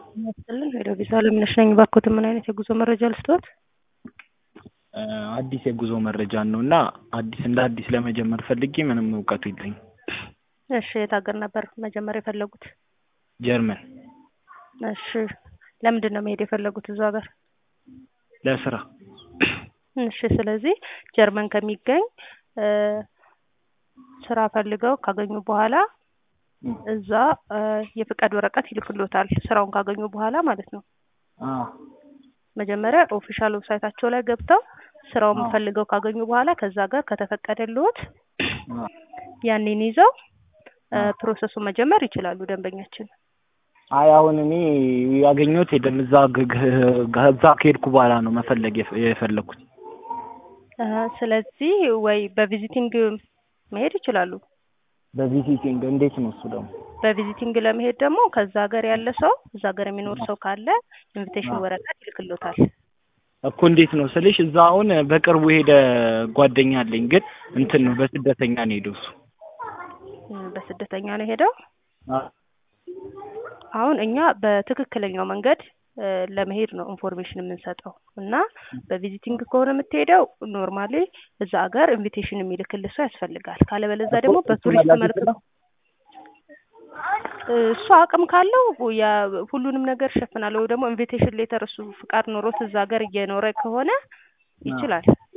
ይመስልን ሄሎ ቪዛ አለምነሽ ነኝ። እባክዎትን ምን አይነት የጉዞ መረጃ ልስጥዎት? አዲስ የጉዞ መረጃን ነው እና አዲስ እንደ አዲስ ለመጀመር ፈልጌ ምንም እውቀቱ የለኝም። እሺ የት ሀገር ነበር መጀመር የፈለጉት? ጀርመን እሺ ለምንድን ነው መሄድ የፈለጉት እዛ ሀገር? ለስራ እሺ ስለዚህ ጀርመን ከሚገኝ ስራ ፈልገው ካገኙ በኋላ እዛ የፍቃድ ወረቀት ይልክሎታል ስራውን ካገኙ በኋላ ማለት ነው። አዎ መጀመሪያ ኦፊሻል ዌብሳይታቸው ላይ ገብተው ስራውን ፈልገው ካገኙ በኋላ ከዛ ጋር ከተፈቀደልዎት ያኔን ይዘው ፕሮሰሱን መጀመር ይችላሉ ደንበኛችን። አይ አሁን እኔ ያገኘሁት የለም እዛ ግ- ግ- እዛ ከሄድኩ በኋላ ነው መፈለግ የፈ- የፈለግኩት። ስለዚህ ወይ በቪዚቲንግ መሄድ ይችላሉ። በቪዚቲንግ እንዴት ነው እሱ ደግሞ? በቪዚቲንግ ለመሄድ ደግሞ ከዛ ሀገር ያለ ሰው እዛ ሀገር የሚኖር ሰው ካለ ኢንቪቴሽን ወረቀት ይልክሎታል። እኮ እንዴት ነው ስልሽ እዛ አሁን በቅርቡ ሄደ ጓደኛ አለኝ ግን እንትን ነው በስደተኛ ነው ሄደው እሱ በስደተኛ ነው ሄደው አ- አሁን እኛ በትክክለኛው መንገድ ለመሄድ ነው ኢንፎርሜሽን የምንሰጠው እና በቪዚቲንግ ከሆነ የምትሄደው ኖርማሊ እዛ ሀገር ኢንቪቴሽን የሚልክልህ ሰው ያስፈልጋል። ካለበለዛ ደግሞ እሱ በቱሪስት መላክ መልክ ይችላል? እሱ አቅም ካለው ያ ሁሉንም ነገር ይሸፍናል። ወይ ደግሞ ኢንቪቴሽን ሌተር እሱ ፍቃድ ኖሮት እዛ ሀገር እየኖረ ከሆነ ይችላል።